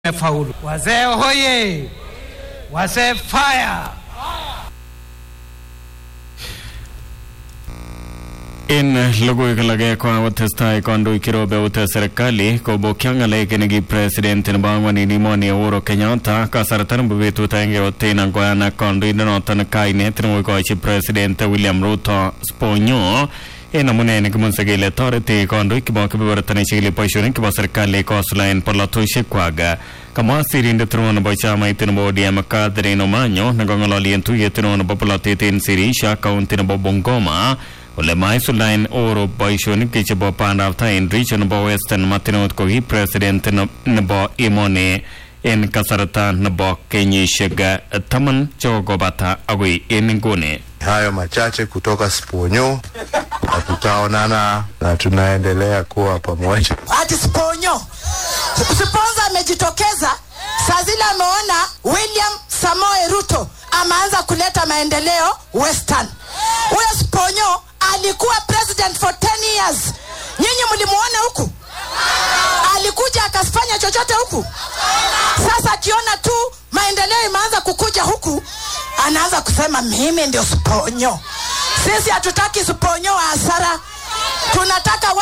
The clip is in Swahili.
Faulu. Wazee hoye! Wazee fire! En logoiwek alage kokotestai kandoik cherobe serikali kobokyo ng'alek neki president nebo ang'wan en emoni Uhuru Kenyatta kasarta nebo betut agenge oten koyan ak kandoindonoton kainet nekoikochi president William Ruto sponyo en amune nekimunse kele toreti kandoik chebo kebeberta nechikili boisionik chebo serikali kosulaen polatosiekwak kamwa sirindet neo nebo chamait nebo ODM Catherine Omanyo nekong'ololi en tuyet neo nebo polatet en Sirisha kaunti nebo Bungoma ole maisuldaen Uhuru boisionik chebo bandab tai en region nebo Western Martinot ko ki president nebo emoni en kasarta nebo kenyisiek taman chekokobata agoi en inguni. Hayo machache kutoka Sponyo na tutaonana na tunaendelea kuwa pamoja. ati Sponyo Sponza amejitokeza saa zile ameona William Samoe Ruto ameanza kuleta maendeleo Western. Huyo Sponyo alikuwa president for 10 years. Nyinyi mlimuona huku? Alikuja akafanya chochote huku? Sasa akiona tu maendeleo imeanza kukuja huku, anaanza kusema mimi ndio Sponyo. Sisi hatutaki Sponyo wa hasara, tunataka wa